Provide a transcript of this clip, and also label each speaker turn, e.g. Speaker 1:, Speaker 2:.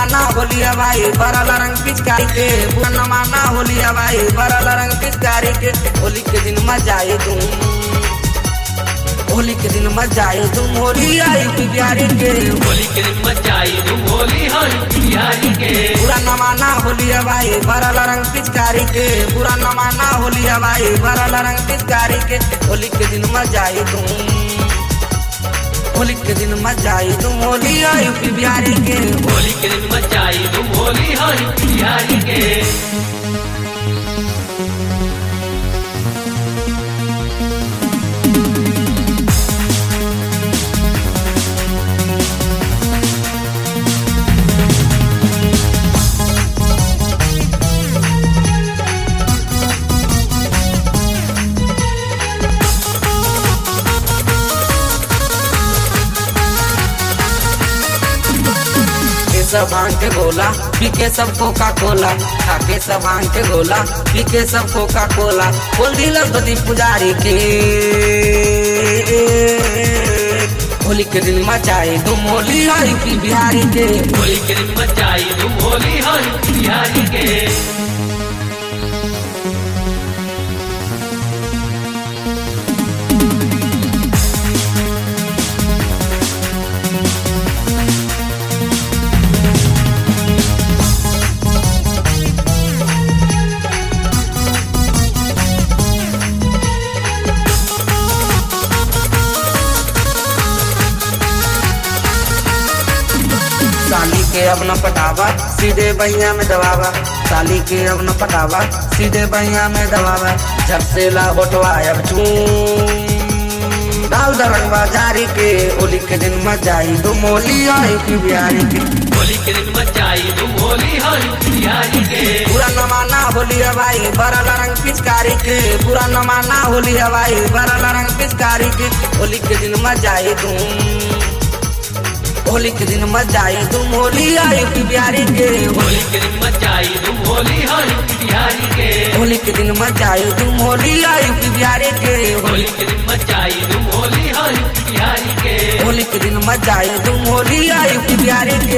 Speaker 1: नमाना होलिया भाई बरल रंग पिचकारी के बुरा नमाना होलिया भाई बरल रंग पिचकारी के होली के दिन मजा आए तुम होली के दिन मजा आए तुम होली आई बिहारी के
Speaker 2: होली के दिन मचाई तुम होली हो बिहारी के
Speaker 1: बुरा नमाना होलिया भाई बरल रंग पिचकारी के बुरा नमाना होलिया भाई बरल रंग पिचकारी के होली के दिन मजा आए तुम होली के दिन मजा आए तुम होली आई बिहारी के
Speaker 2: होली के दिन मचाई तुम होली हो बिहारी के
Speaker 1: के सब भांग के गोला पी के सब कोका कोला खा के सब भांग के गोला पी के सब कोका कोला बोल दिल बदी पुजारी के होली के दिन मचाए तुम होली आई पी बिहारी के
Speaker 2: होली के दिन मचाई तुम होली हो बिहारी के
Speaker 1: साली के अब न पटावा सीधे बहिया में दबावा साली के अब न पटावा सीधे बहिया में दबावा जब से ला होटवा अब चूम डाल दरंगवा जारी के होली के दिन मचाई तुम होली आई पी बिहारी के
Speaker 2: होली के दिन मचाई तुम होली हो बिहारी के
Speaker 1: पूरा नमाना होली हवाई बरल रंग पिचकारी के पूरा नमाना होली हवाई बरल रंग पिचकारी के होली के दिन मजाए तुम होली के दिन मजाए तुम होली आई पी बिहारी के
Speaker 2: होली के दिन मचाई तुम होली हो बिहारी के
Speaker 1: होली के दिन मजाए तुम होली आई पी बिहारी के
Speaker 2: होली के दिन मचाई तुम होली हो बिहारी के
Speaker 1: होली के दिन मजाए तुम होली आई पी बिहारी के